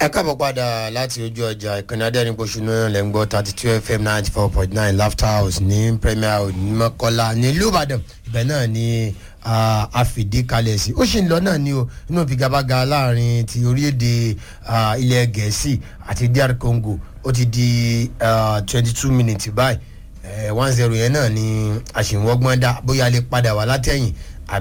ẹ káàbọ̀ padà láti ojú ọjà ìkànnì adẹ́rìnpọ̀ṣùnú lẹ́ ń gbọ́ thirty two fm ninety four point nine laughter house ní premier ní mọ́kọ́lá nílùú ìbàdàn ibẹ̀ náà ni àfìdíkalẹ̀ sí ó sì ń lọ náà ní o inú figabaga láàrin ti orílẹ̀-èdè ilẹ̀ gẹ̀ẹ́sì àti dr congo ó ti di twenty two minutes báyìí one zero yẹn náà ni àṣìwọ́gbọ́n dá bóyá lè padà wá látẹ̀yìn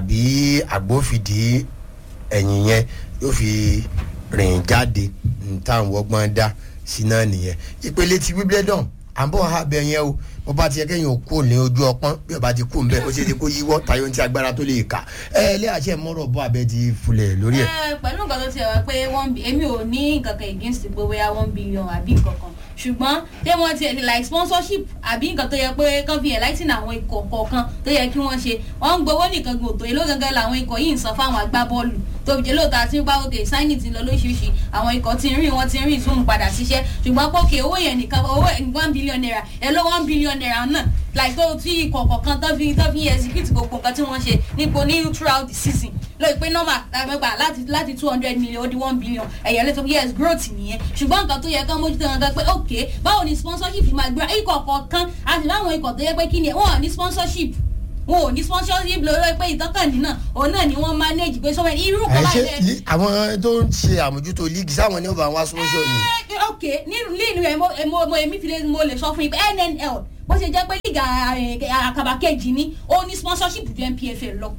àbí àgbófìdí ẹ̀yìn yẹn yóò fi rìn jáde táwọn ọgbọ́n dá sí náà nìyẹn ìpele ti wimbledon à ń bọ̀ ha bẹ yẹn o bó bá ti yẹ kéèyàn kú ní ojú ọpọ́n bí ọba ti kú ń bẹ ó ṣe é ṣe kó yíwọ́ tayọ ní ti agbára tó lè kà ẹ ilé àṣẹ mọ́rọ̀ bọ́ abẹ́ ti fulẹ̀ lórí ẹ̀. ẹ pẹ̀lú nǹkan tó ti wá pé one bi èmi ò ní nǹkan kan against pé bóyá one billion àbí nǹkan kan ṣùgbọ́n tí wọ́n ti like sponsorship àbí nǹkan tó yẹ pé kán fi enlighten àwọn ikọ̀ kọ̀ọ̀kan tó yẹ kí wọ́n ṣe wọ́n ń gbowó nìkan gbòòtò èló gangan làwọn ikọ̀ yìí ń san fáwọn agbábọ́ọ̀lù tó fi jẹ́ lóòótọ́ àti nípa òkè sáìnì ti lọ lóṣìṣì àwọn ikọ̀ ti ń rìn wọ́n ti ń rìn tún padà síṣẹ́ ṣùgbọ́n pókè owó yẹn nìkan owó one billion naira ẹ ló one billion naira náà like tó tí ikọ̀ kọ̀ọ̀kan tó fi tó fi execute gbogbo nǹkan tí wọ́n ṣe nípo ní throughout the season lóye pé normal lágbègbà láti láti two hundred million ó di one billion ẹ̀yẹ́ lẹ́tọ̀ yes growth nìyẹn ṣùgbọ́n nǹkan tó yẹ kán mójútó wọn gan pé ok báwo ni sponsorship máa gbéra ikọ̀ kọ̀ọ̀kan àti láwọn ikọ̀ tó yẹ pé kí ni wọ́n ní sponsorship wọn ò ní sponsorship lórí pé ìtọ́kànnì náà òun náà ni wọ́n manage pé sọ́wọ́n irú kan ẹ báyìí ṣe àwọn tó ń ṣe àmójútó líìgì sáwọn ní ọba wa sponsor ni. ẹ ok nínú nínú ẹ mo mo mo èmi fi lè mo lè sọ fún yín pé nnl bó ṣe jẹ́ pé líga àkàbà kejì ni ó ní sponsorship ju npfl lọ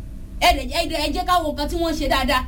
ẹ jẹ́ ká wo nǹkan tí wọ́n ṣe dáadáa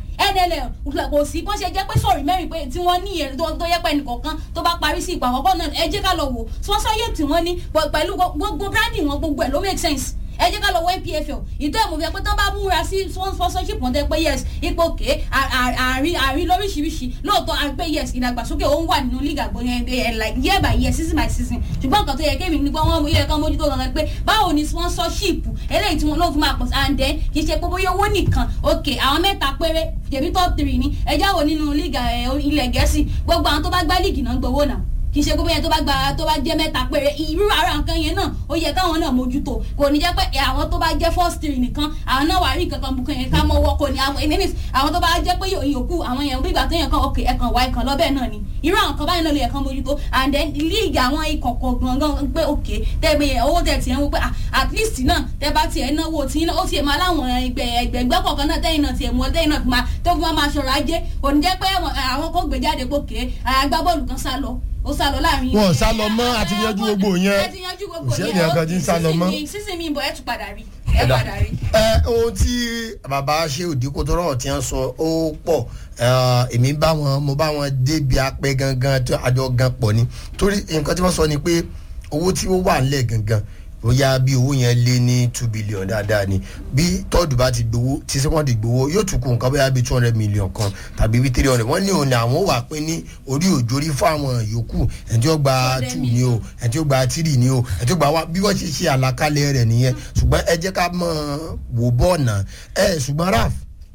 nnl kò sí bó ṣe jẹ́ pé sọ̀rí mẹ́rin pé tí wọ́n ní ìyẹn tó yẹ pé ẹnìkọ̀ọ̀kan tó bá parí sí ìpàwọ́ pọ̀ náà ẹ jẹ́ ká lọ wò sponsorship tí wọ́n ní pẹ̀lú gbogbo branding wọn gbogbo ẹ̀ ló make sense ẹ jẹ́ ká lọ wọ npfl ìtọ́ ẹ̀ mọ̀ fi ẹ pé tán bá múra sí sponsorship wọn tẹ́ pé yes ipò òkè àárín àárín lóríṣiríṣi lóòótọ́ àrí pé yes ìdàgbàsókè ó ń wà nínú league àgbọn yẹn ẹ like year by year season by season ṣùgbọ́n nǹkan tó yẹ kémi nípa wọn mú ilé kan mójútó gangan pé báwo ni sponsorship eléyìí tí wọn lóò fi máa pọ̀ sí and then kì í ṣe pé bóyá owó nìkan ok àwọn mẹ́ta péré tèmi top three ni ẹ jáwọ́ nínú league ilẹ̀ gẹ̀ẹ́sì gbogbo àwọn tó bá gbá league náà gbowó náà kì í ṣe gbogbo yẹn tó bá gba tó bá jẹ mẹ́ta péré irú ara nǹkan yẹn náà ó yẹ káwọn náà mójútó kò ní jẹ́ pé àwọn tó bá jẹ́ first three nìkan àwọn náà wà rí nǹkan kan bùkún yẹn ká mọ́wọ́ kò ní àwọn èmi àwọn tó bá jẹ́ pé yòókù àwọn yẹn bí ìgbà tó yẹn kan òkè ẹ̀kan wá ẹ̀kan lọ́bẹ̀ náà ni irú àwọn kan báyìí náà ló yẹ kán mójútó and then league àwọn ikọ̀ kọ̀ọ̀kan pé òkè tẹ́gbẹ́ owó tẹ̀ tiẹ̀ ń wò pé at least náà tẹ́ bá tiẹ̀ náwó tí ó tiẹ̀ máa láwọn ẹgbẹ̀gbẹ́ kọ̀ọ̀kan náà tẹ́yìn náà tiẹ̀ mú tẹ́yìn náà máa tó fi máa ṣọ̀rọ̀ ajé kò ní jẹ́ pé àwọn kò gbé jáde pòkè agbábọ́ọ̀lù kan sá lọ ó sá lọ láàrin. wọn ò sá lọ mọ àti yanjú gbogbo yẹn ẹ ti yanjú gbogbo yẹn òṣèlú yẹn kan ti ń sá lọ mọ. sísìn mi bọ̀ ẹ tún padà rí ẹ padà rí. ẹ ohun tí bàbá ṣe òdì kó tó rọ̀ tí wọ́n sọ ó pọ̀ èmi bá wọn mo bá wọn débi apẹ gangan tó àjọ gan pọ̀ ni torí nǹkan tí wọ́n sọ ni pé owó tí ó wà ńlẹ̀ gangan bóyá bí owó yẹn lé ní two billion dáadáa ni bí tọ́ọ̀dù bá ti gbowó tí sẹ́kọ̀ndì gbowó yóò tún kù nǹkan bóyá bí two hundred million kan tàbí bí three hundred wọ́n ní òun ni àwọn wà pé ní orí òjòrí fún àwọn yòókù ẹni tí ó gba two ni o ẹni tí ó gba three ni o ẹni tí ó gba one bí wọ́n ṣe ṣe àlàkalẹ̀ rẹ̀ nìyẹn ṣùgbọ́n ẹ jẹ́ ká mọ̀ wò bọ́ọ̀nà ẹ ṣùgbọ́n raf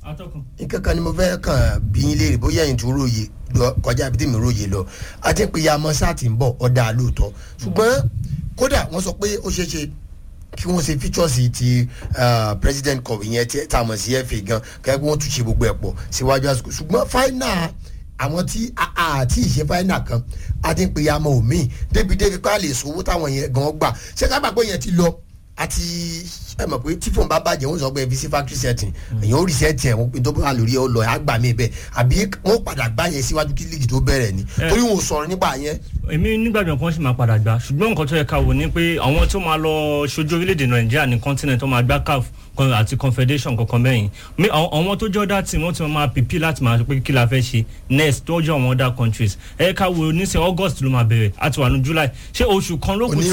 nkankan ni mo fẹ́ kàn bí yín léèrè bóyá ẹ̀yin tó róye kọjá ibi tí mi róye lọ àti pé ya mọ́ sáà ti ń bọ̀ ọ̀dà lóòótọ́ ṣùgbọ́n kódà wọ́n sọ pé ó ṣeé ṣe kí wọ́n ṣe features ti president cup ìyẹn tí tá a mọ̀ sí fa gan kẹ́kẹ́ wọ́n tún ṣe gbogbo ẹ̀ pọ̀ síwájú àsìkò ṣùgbọ́n final àwọn tí àti ìṣe final kan a ti ń pe yamọ omi débi débi pé a lè sọ owó táwọn yẹn gan gbà ṣé ká gbàgbọ́ yẹn ti lọ àti ẹ mọ̀ pé tí fóun bá bàjẹ́ wọ́n sọ pé fi sí factory setting èyàn ó reset ẹ̀ wọ́n tó bá lórí ẹ lọ àgbà mi bẹ́ẹ̀ àbí wọ́n padà gbá yẹn síwájú kí líìgì tó bẹ̀rẹ̀ ni torí wọn ò sọ̀rọ̀ nípa yẹn. èmi nígbàgbọ́ kan sì máa padà gbà ṣùgbọ́n nǹkan tó yẹ ká wò ni pé àwọn tó máa lọ ṣojú orílẹ̀-èdè nàìjíríà ní continent tó máa gbá caf àti confederation kankan bẹ́yìn àwọn tó jẹ́ ọ̀dà tí wọ́n ti máa pèpì láti máa pé kí la fẹ́ ṣe next tó jẹ́ àwọn other countries ẹ ká wo nísìnyí august ló máa bẹ̀rẹ̀ àti wà ní july ṣé oṣù kan ló kù sí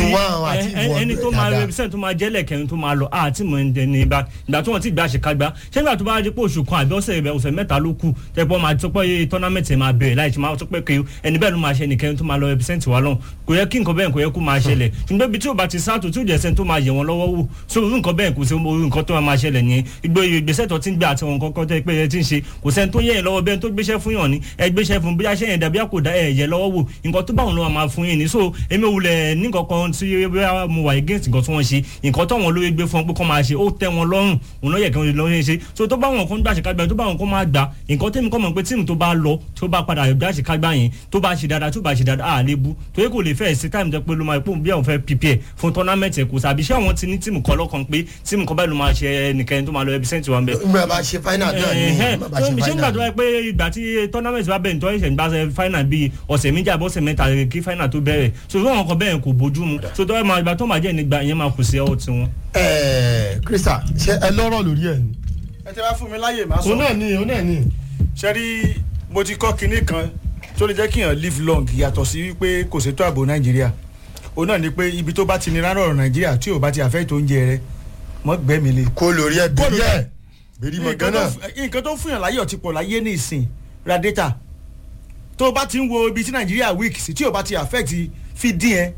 ẹni tó máa represent tó máa jẹ́lẹ̀ kẹrin tó máa lọ àti mọ̀ ẹni ìgbà ìgbà tó wọ́n ti gbà ṣe ká gbá ṣé nígbà tó bá rí pé oṣù kan àbí ọ̀sẹ̀ ọ̀sẹ̀ mẹ́ta ló kù tẹ́pọ̀ máa tó pé tournament máa bẹ̀rẹ̀ láì ṣe máa tó pé kí ẹni bẹ́ẹ̀ ló máa ṣe ẹnìkẹrin tó máa lọ represent wa lọ́hùn kò yẹ kí nǹkan bẹ́ẹ̀ kò yẹ kó máa ṣẹlẹ̀ ṣùgbọ́n ibi tí ò bá ti sáàtò tí ò jẹ́ sẹ́ni tó máa yẹ̀ wọ́n lọ́wọ́ wò so irú nǹkan bẹ́ẹ̀ kò sí irú nǹkan tó máa máa ṣẹlẹ̀ ní gbogbo ìgbésẹ̀ tó ti ń gbé àti wọn kọ́kọ́ tẹ́ pé ẹ ti ń ṣe kò sẹ́ni tó yẹ ẹ lọ́wọ́ bẹ́ẹ̀ tó gbéṣẹ́ fún yàn ní ẹ gbéṣẹ́ fún bóyá ṣẹ́yìn dàbí àkòdá ẹ yẹ lọ́wọ́ wò nǹkan tó bá wọn ló máa fún yín ní so èmi wulẹ̀ ní kankan tí bóyá mo wà against nǹkan tí wọ́n ṣe nǹkan tó wọn lóye gbé fún wọn pé kọ́ máa ṣe ó tẹ́ wọn lọ́rùn òun ló yẹ kí wọ́n lọ́ọ́ ṣe so tó bá wọn kó ń gbà ṣèkágbá tó bá wọn kó máa gbà nǹkan tẹ́mi kọ́ mọ̀ pé tíìmù tó bá lọ tó bá padà gbà ṣèkágbá yẹn tó bá ṣe dáadáa tó bá ṣe dáadáa à lébu torí kò lè fẹ́ sí táìmù tó pé ló máa pò bí àwọn fẹ́ prepare fún tournament ẹ̀ kò sàbí ṣé àwọn ti ní tíìmù kan lọ́kàn pé tíìmù kan báyìí ló máa ṣe ẹnìkan tó máa lọ ẹbí sẹ́ǹtì wa ń bẹ̀ ìgbà bá ṣe final náà ni ìgbà bá ṣe ṣé nígbà tó final. wáyé pé ìgbà tí tournament bá bẹ̀rẹ̀ tó ẹ̀ṣẹ̀ nígbà ṣe final bíi ọ̀sẹ̀ méjì àbọ̀ ọ̀sẹ̀ mẹ́ta kí final tó bẹ̀rẹ̀ so tó wọn kọ bẹ́ẹ̀ kò bójú mu so tó ẹ̀ máa ìgbà tó máa jẹ́ nígbà yẹn máa kù sí ọ̀ tiwọn. ẹẹ krista ṣe ẹ lọ́rọ̀ lórí ẹ̀ ni. ẹ ti wá fún mi láyè má òun sọ náà ni òun náà ni. ṣe rí mo ti kọ́ kinní kan tó lè jẹ́ kí èèyàn live long yàtọ̀ sí wípé kò ṣètò ààbò nàìjíríà òun náà ni pé ibi tó bá ti nira lọ́rọ̀ nàìjíríà tí ò bá ti àfẹ́ tó ń jẹ rẹ mọ́ gbẹ́mi le. kó lórí ẹ bèrè ẹ bèrè mọ nǹkan ganan. tó- nǹkan tó fún yàn láyọ̀ ti pọ̀ láyé ní ìsìn ra data tó o bá ti ń wo ibi tí nàìjíríà weak sí tí o bá ti affect fi dín ẹ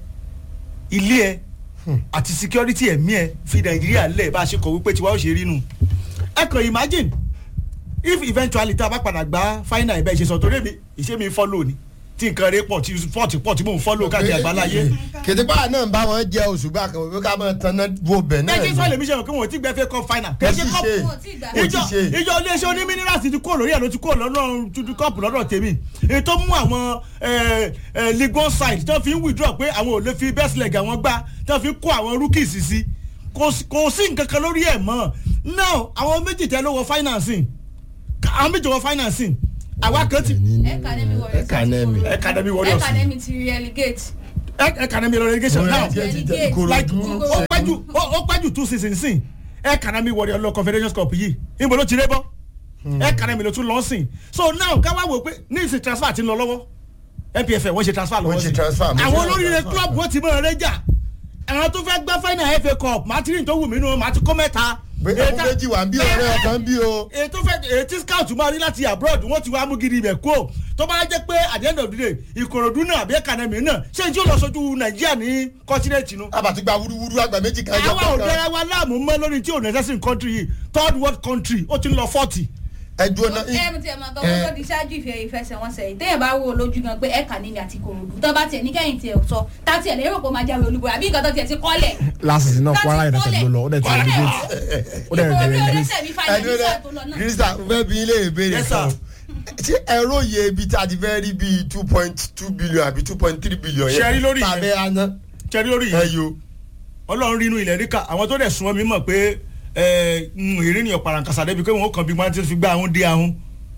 ilé ẹ àti security ẹ̀mí ẹ fi nàìjíríà lẹ̀ bá a ṣe kọ̀ wípé tiwa ó ṣe rí nu ẹ kàn imagine if eventually tá a bá padà gbá final ẹ̀ bẹ́ẹ̀ ṣe sọ torí èmi ìṣe mi follow ni tí nǹkan rẹ pọ̀ tí sport pọ̀ tí mò ń follow káàkiri àgbáláyé kìtìpá náà ń bá wọn jẹ oṣù bá kan wípé ká máa tanná wo bẹ̀ náà ẹ kí ni. sọ́ọ̀lì mi ṣe mọ̀ kí wọ́n ti gbẹ́ fẹ́ cup final kò kì í tí ṣe cup ṣe Wọn ò tí ì gbà. kò tí ìjọ ṣe. ìjọ iléeṣẹ́ oní minerals ti kúrò lórí ẹ̀ ló ti kúrò lọ́dọ̀ tuntun kọ́ọ̀pù lọ́dọ̀ tèmi èyí tó mú àwọn eh, eh, league one side tó fi ń withdraw pé àwọn ò lè fi best leg àwọn gbá tó fi ń kó àwọn rookies sí kò sí- kò sí nǹkan kan lórí ẹ̀ mọ́ now àwọn méjì tẹ ló wọ financing àwọn méjì wọ financing àwa kan ti Academy Warriors Academy. academy warriors Academy ti relegate. academy relegation now Relegate. like Ìkòròdú. ó pẹ́jù ó ó pẹ́jù two seasons sin academy warrior lọ confederations cup yìí níbo ló ti ré bọ́ academy ló tún lọ sìn so now ká wá wò pé ní ìsìn transfer ti ń lọ lọ́wọ́ npfl wọ́n ṣe transfer lọ́wọ́ Wọ́n ṣe sí transfer, wọ́n ṣe àwọn olóríire transfer. club wọ́n ti mọ̀ ẹ́ rẹ́jà àwọn tó fẹ́ gbá final fa cup martin tó wù mí nù màá ti kó mẹ́ta pé Èyí ọmọ tá- méjì wà ń bí ọ̀rẹ́ ọ̀kan bí o. èyí tó fẹ́ èyí tí scout máa rí láti abroad wọ́n ti wá mú gidi ibẹ̀ kó tó bá jẹ́ pé at the end of the day ìkòròdú náà àbí academy náà ṣé tí ó lọ sójú nàìjíríà ní continent nu àbàtí gba wúruwúru àgbà méjì kan àwa ò kankan. dára wa láàmú mọ́ lórí tí ò necessary country yìí third world country ó ti ń lọ forty. ẹ dúró náà. ẹ mo ti ẹ̀ máa gbọ́ kó tó di ṣáájú ìfẹ́ ìfẹsẹ̀wọnsẹ̀ yìí téèyàn bá wo lójú gan pé ẹ̀ka níní àti kòròdú tó bá tiẹ̀ ní kẹ́yìn tiẹ̀ sọ tá tiẹ̀ lérò pé ó máa jáwé olúborí àbí nǹkan tó tiẹ̀ ti kọ́lẹ̀. lásìsì náà Láti kwara united kọ́lẹ̀. ló lọ ó dẹ̀ ti Kọ́lẹ̀. relegate ó dẹ̀ Ìkòròdú relegate oníṣẹ́ mi ẹ fàyè dúró nígbà tó lọ náà náà. krista fẹ́ bí ilé ìbéèrè Yes, kan. sir. ṣé ẹ̀rọ yẹ ibi tí a ti fẹ́ rí bíi two point two billion àbí two point three billion yẹn. Ṣé ẹ rí lórí yẹn? tàbí aná. ṣẹ́rí lórí ẹ yìí yo. ọlọ́run rí inú ilẹ̀ ríkà àwọn tó dẹ̀ súnmọ́ mi mọ̀ pé ìrìnnìyàn parankasa débi pé wọ́n kàn bí wọ́n ti fi gbá ahun dé ahun.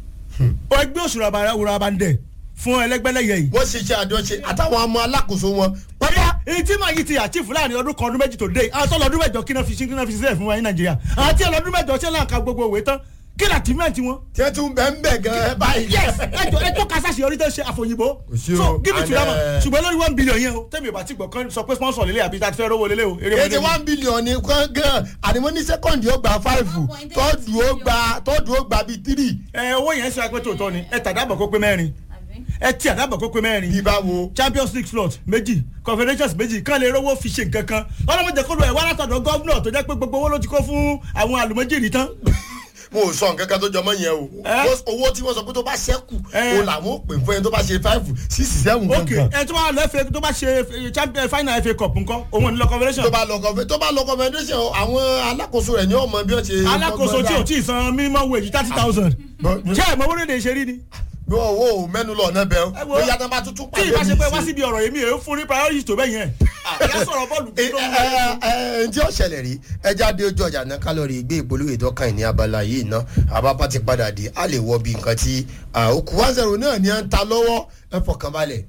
ó ẹgbẹ́ òṣùrà àbúrò abandẹ̀ fún ẹlẹ́gbẹ́lẹ́yẹ yìí. wọ́n ṣe iṣẹ́ àjọṣe àtàwọn ọmọ alákòóso wọn. pápá èyí tí màá yìí ti àchífù láàrin ọdún kan ọdún méjì tó dé àwọn tó lọ́dún mẹ́jọ kí náà fi ṣe kí náà fi sílẹ̀ fún wa ní nàìjíríà àwọn tí ọlọ́dún mẹ́jọ ṣe náà ka gbogbo òwe tán kí ni àtìmẹ́ǹtì wọn. tí wọ́n tún bẹ́ẹ̀ ń bẹ̀ gan-an báyìí. yes ẹjọ ẹjọ kasasi orí tó ṣe àfòyìnbó sí o, so give it to and, them eh, ṣùgbọ́n lórí one billion yẹn o tẹ́mi ò bá ti gbọ́ kan sọ pé sponsor lélẹ̀ àbí tàbí fẹ́ rówó lélẹ̀ o eré kéde one billion ní kán gan ànímọ́ ní sẹ́kọ̀ndì ó gba five tọ́ọ̀dù ó gba tọ́ọ̀dù ó gba bíi three. ẹ owó yẹn ṣe apẹ́ tòótọ́ ni ẹ tàdábọ̀ kó pé mẹ́rin Àbí? ẹ tí àdábọ̀ kó pé mẹ́rin bí báwo. champions league slot méjì confederations méjì kán lè rówó fi ṣe nǹkan kan ọlọ́mọdé kó lo ẹ̀ wá látọ̀dọ̀ gọ́vnọ̀ tó jẹ́ pé gbogbo owó ló ti kó fún àwọn àlùmọ́jìrì tán mo ò sọ nǹkan kan tó jọmọ yẹn o Eh? Wọ́n- owó tí wọ́n sọ pé tó bá ṣẹ́kù Eh. o làwọn ò pè fún ẹni tó bá ṣe five six seven ok kankan ẹ tó bá lọ fa tó bá ṣe eh, champion final fa cup nǹkan òun ò ní lọ confederation tó bá lọ kọfẹ tó bá lọ confederation àwọn alákòóso rẹ ní ọmọ bí wọn ṣe. alákòóso tí ò tí ì san minimum wage thirty thousand ṣé ẹ̀ mọ owó lè ṣe rí ni. bí wọn wo mẹnu lọ ọ̀nà bẹ́ẹ̀ Ẹ wo, bóyá tó bá tuntun tí ìbá ṣe pé wá síbi ọ̀rọ̀ yìí mi ò fún ní priority tó bẹ́ẹ̀ yẹn àyà sọ̀rọ̀ bọ́ọ̀lù ẹ tó ń ẹ ẹ ǹjẹ́ ọ̀ṣẹ̀lẹ̀ rí ẹja dé ojú ọjà náà kálọ̀rì gbé ìpolówó ìdọ́kàn ní abala yìí ná àbábá ti padà dé a lè wọ bí nǹkan tí òkú one zero náà ní à ń ta lọ́wọ́ ẹ fọkàn balẹ̀.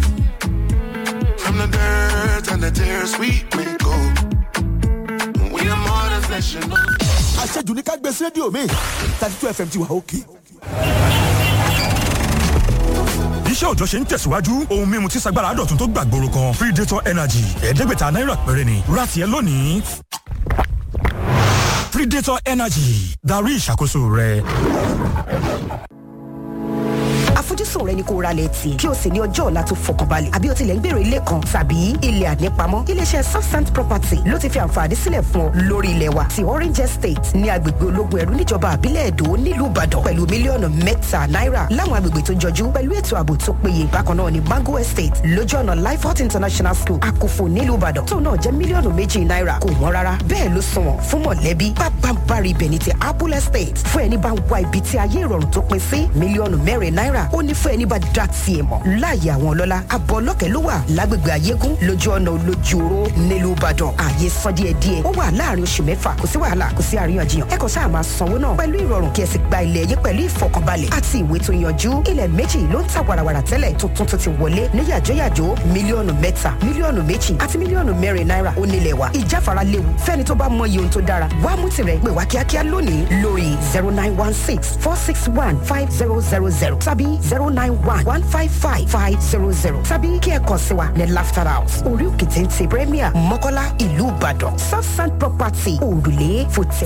From the dirt and the tears we may go. We are more than flesh and bone. àṣejù ní ká gbé sí rédíò mi thirty two fm ti wà òkè. iṣẹ́ òjọ́ ṣe ń tẹ̀síwájú ohun mímu tí sagbára dọ̀tun tó gbàgbóró kan predator energy ẹ̀ẹ́dẹ́gbẹ̀ta náírà péré ni rati ẹ lónìí predator energy darí ìṣàkóso rẹ. àfojúsùn àfojúsùn rẹ ni kó ra lẹ̀ tì kí o sì ní ọjọ́ ọ̀la tó fọkànbalẹ̀ àbí o tilẹ̀ ń gbèrò ilé kan tàbí ilẹ̀ ànípamọ́ iléeṣẹ́ southsand property ló ti fi àǹfààní sílẹ̀ fún ọ lórí ilẹ̀ wa ti orange estate ní agbègbè ológun ẹ̀rú níjọba àbílẹ̀ èdò nílùú ìbàdàn pẹ̀lú mílíọ̀nù mẹ́ta náírà láwọn agbègbè tó jọjú pẹ̀lú ètò ààbò tó péye bákan náà ní mango estate lójú ọ̀nà lifehot international school àkófò nílùú ìbàdàn tó náà jẹ́ mílíọ̀nù méjì náírà kò wọ́n rárá bẹ́ẹ̀ ló sunwọ̀n fún mọ̀lẹ́bí pápánbárì ibẹ̀ ní ti apple estate fún ẹni bá ń wá ibi tí ayé ìrọ̀rùn tó pin sí mílíọ̀nù mẹ́rin náírà ó ní fún ẹni bá dá tiẹ̀ mọ̀ láàyè àwọn ọlọ́lá abọ́ ọlọ́kẹ́ ló wà lágbègbè ayégún lójú ọ̀nà olójúoró nílùú ìbàdàn ààyè san díẹ̀ díẹ̀ ó wà láàrin oṣù mẹ́fà kò sí wàhálà kò sí àríyànjiyàn ẹ kàn sáà máa sanwó náà pẹ̀lú ìrọ̀rùn kí ẹ sì gba ilẹ̀ yín pẹ̀lú ìfọkànbalẹ̀ àti ìwé tó yanjú ilẹ̀ méjì ló ń ta wàràwàrà tẹ́lẹ̀ tuntun tó ti wọlé ní yàjóyàjó mílíọ̀nù mẹ́ta mílíọ̀nù méjì àti mílíọ̀nù mẹ́rin náírà ó nílẹ̀ wa ìjáfara léwu fẹ́ni tó bá mọ iye ohun tó dára wá mú tirẹ̀ pè wá kíákíá lónìí lórí zero nine one six four six one five zero zero zero tàbí zero nine one one five five five zero zero tàbí kí ẹ kàn sí wa ní laughter house orí òkè téńté premier mọ́kọ́lá ìlú ìbàdàn south sand property òrùlé fòtẹ́.